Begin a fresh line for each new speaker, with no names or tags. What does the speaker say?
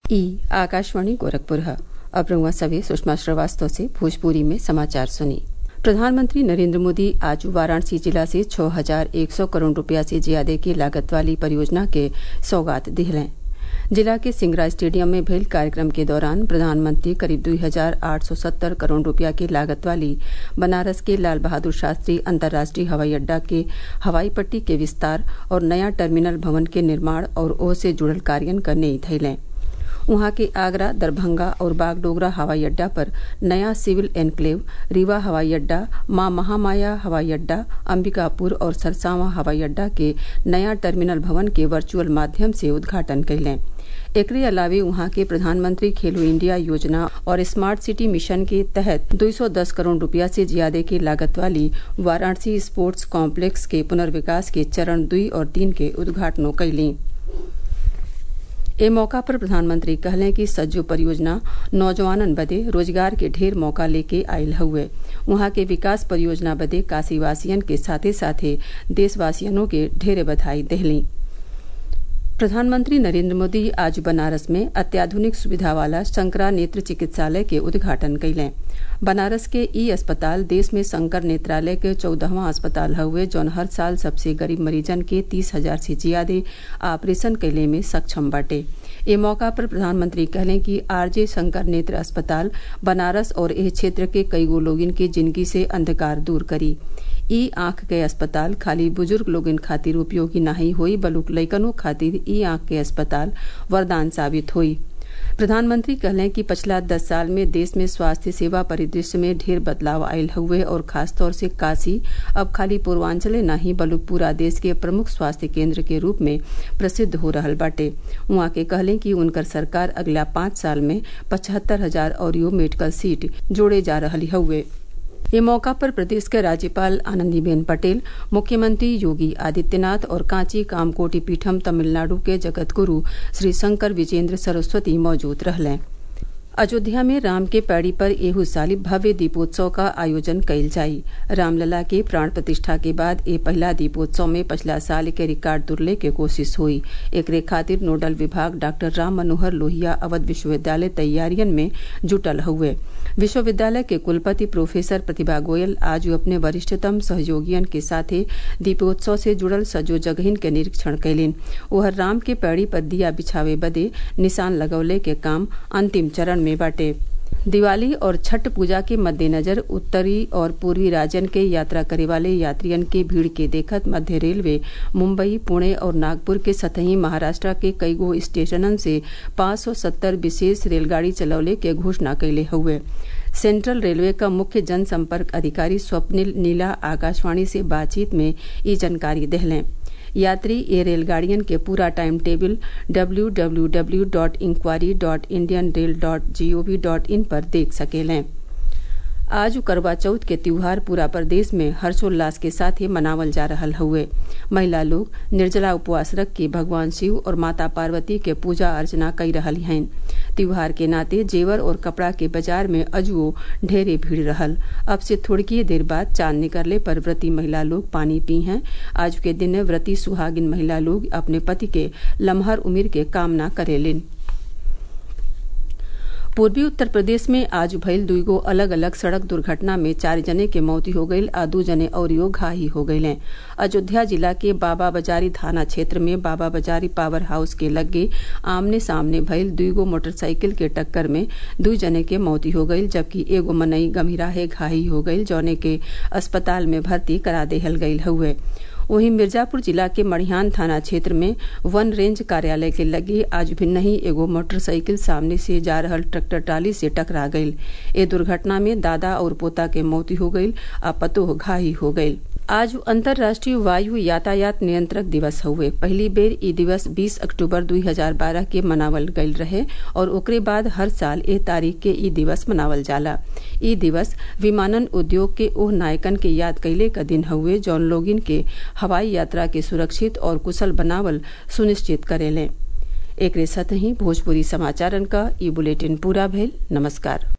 ई आकाशवाणी गोरखपुर है अब रउआ सभे सुषमा श्रीवास्तव से भोजपुरी में समाचार सुनी प्रधानमंत्री नरेंद्र मोदी आज वाराणसी जिला से छः हजार एक सौ करोड़ रुपया से ज्यादा की लागत वाली परियोजना के सौगात दिहलें जिला के सिंगरा स्टेडियम में भइल कार्यक्रम के दौरान प्रधानमंत्री करीब दुई हजार आठ सौ सत्तर करोड़ रुपया की लागत वाली बनारस के लाल बहादुर शास्त्री अंतर्राष्ट्रीय हवाई अड्डा के हवाई पट्टी के विस्तार और नया टर्मिनल भवन के निर्माण और ओह से जुड़ल कार्यान क नेई धइलें उहाँ के आगरा दरभंगा और बागडोगरा हवाई अड्डा पर नया सिविल एन्क्लेव रीवा हवाई अड्डा मां महामाया हवाई अड्डा अंबिकापुर और सरसावा हवाई अड्डा के नया टर्मिनल भवन के वर्चुअल माध्यम से उद्घाटन कइलें एकरे अलावे उहाँ के प्रधानमंत्री खेलो इंडिया योजना और स्मार्ट सिटी मिशन के तहत 210 करोड़ रुपया से ज्यादा की लागत वाली वाराणसी स्पोर्ट्स कॉम्प्लेक्स के पुनर्विकास के चरण दुई और तीन के उद्घाटनों कइलीं ए मौका पर प्रधानमंत्री कहलें कि सज्जो परियोजना नौजवानन बदे रोजगार के ढेर मौका लेके आयल हउवे उहाँ के विकास परियोजना बदे काशीवासियन के साथे साथे देशवासियनों के ढेरे बधाई देहलीं प्रधानमंत्री नरेंद्र मोदी आज बनारस में अत्याधुनिक सुविधा वाला शंकरा नेत्र चिकित्सालय के उद्घाटन कइलें बनारस के ई अस्पताल देश में शंकर नेत्रालय के चौदहवां अस्पताल हउवे जौन हर साल सबसे गरीब मरीजन के तीस हजार से ज्यादा ऑपरेशन कइले में सक्षम बाटे ए मौका पर प्रधानमंत्री कहलें कि आरजे शंकर नेत्र अस्पताल बनारस और एह क्षेत्र के कईगो लोगिन के जिंदगी से अंधकार दूर करी ई आंख के अस्पताल खाली बुजुर्ग लोगन खातिर उपयोगी नाही होई बलुक लइकनों खातिर ई आंख के अस्पताल वरदान साबित होई प्रधानमंत्री कहलें कि पिछला दस साल में देश में स्वास्थ्य सेवा परिदृश्य में ढेर बदलाव आयल हउवे और खासतौर से काशी अब खाली पूर्वांचले नाही बल्कि पूरा देश के प्रमुख स्वास्थ्य केंद्र के रूप में प्रसिद्ध हो रहल बाटे उहाँ के कहलें कि उनकर सरकार अगला पांच साल में पचहत्तर हजार और मेडिकल सीट जोड़े जा रहल हउवे ये मौका पर प्रदेश के राज्यपाल आनंदीबेन पटेल मुख्यमंत्री योगी आदित्यनाथ और कांची कामकोटि पीठम तमिलनाडु के जगतगुरु श्री शंकर विजेंद्र सरस्वती मौजूद रहलें अयोध्या में राम के पैड़ी पर एहू साली भव्य दीपोत्सव का आयोजन कइल जाई रामलला के प्राण प्रतिष्ठा के बाद ए पहला दीपोत्सव में पिछला साल के रिकॉर्ड तुरले के कोशिश हुई एकरे खातिर नोडल विभाग डॉक्टर राम मनोहर लोहिया अवध विश्वविद्यालय तैयारियन में जुटल हुए विश्वविद्यालय के कुलपति प्रोफेसर प्रतिभा गोयल आज अपने वरिष्ठतम सहयोगियन के साथे दीपोत्सव से जुड़ल सजो जगहिन के निरीक्षण कैलिन ओहर राम के पैड़ी पर दिया बिछावे बदे निशान लगौले के काम अंतिम चरण में बाटे दिवाली और छठ पूजा के मद्देनजर उत्तरी और पूर्वी राज्यन के यात्रा करे वाले यात्रियन के भीड़ के देखत मध्य रेलवे मुंबई पुणे और नागपुर के सतही महाराष्ट्र के कईगो स्टेशनन से 570 विशेष रेलगाड़ी चलौले के घोषणा कैले हुए सेंट्रल रेलवे का मुख्य जनसंपर्क अधिकारी स्वप्निल नीला आकाशवाणी से बातचीत में ये जानकारी दहलें यात्री ये रेलगाड़ियन के पूरा time table W W W dot enquiry dot Indian rail dot G O V dot in पर देख सकेलें आज करवा चौथ के त्योहार पूरा प्रदेश में हर्षोल्लास के साथ ही मनावल जा रहा हुए महिला लोग निर्जला उपवास रख के भगवान शिव और माता पार्वती के पूजा अर्चना कई रही हैं त्योहार के नाते जेवर और कपड़ा के बाजार में अजुओ ढेरे भीड़ रहल अब से थोड़की देर बाद चांद निकलने पर व्रती महिला लोग पानी पी हैं आज के दिन व्रती सुहागिन महिला लोग अपने पति के लम्हर उम्र के कामना करेलिन पूर्वी उत्तर प्रदेश में आज भइल दुईगो अलग अलग सड़क दुर्घटना में चार जने के मौती हो गईल आ दू जने अउरियो घायल हो गईले अयोध्या जिला के बाबा बाजारी थाना क्षेत्र में बाबा बाजारी पावर हाउस के लगे आमने सामने भइल दुईगो मोटरसाइकिल के टक्कर में दू जने के मौती हो गईल जबकि एगो मनई गंभीराहे घायल हो गईल जौने के अस्पताल में भर्ती करा देहल गईल हुए वहीं मिर्जापुर जिला के मड़िहान थाना क्षेत्र में वन रेंज कार्यालय के लगे आज भिन्न ही एगो मोटरसाइकिल सामने से जा रहल ट्रैक्टर ट्राली से टकरा गईल ए दुर्घटना में दादा और पोता के मौती हो गईल आ पतोह घायल हो गईल आज अंतर्राष्ट्रीय वायु यातायात नियंत्रक दिवस हुए पहली बेर ई दिवस 20 अक्टूबर 2012 के मनावल गईल रहे और ओकरे बाद हर साल ए तारीख के ई दिवस मनावल जाला ई दिवस विमानन उद्योग के ओह नायकन के याद कैले का दिन हुए जौन लोगिन के हवाई यात्रा के सुरक्षित और कुशल बनावल सुनिश्चित करेले एकरे साथ ही भोजपुरी समाचारन का ई बुलेटिन पूरा भइल नमस्कार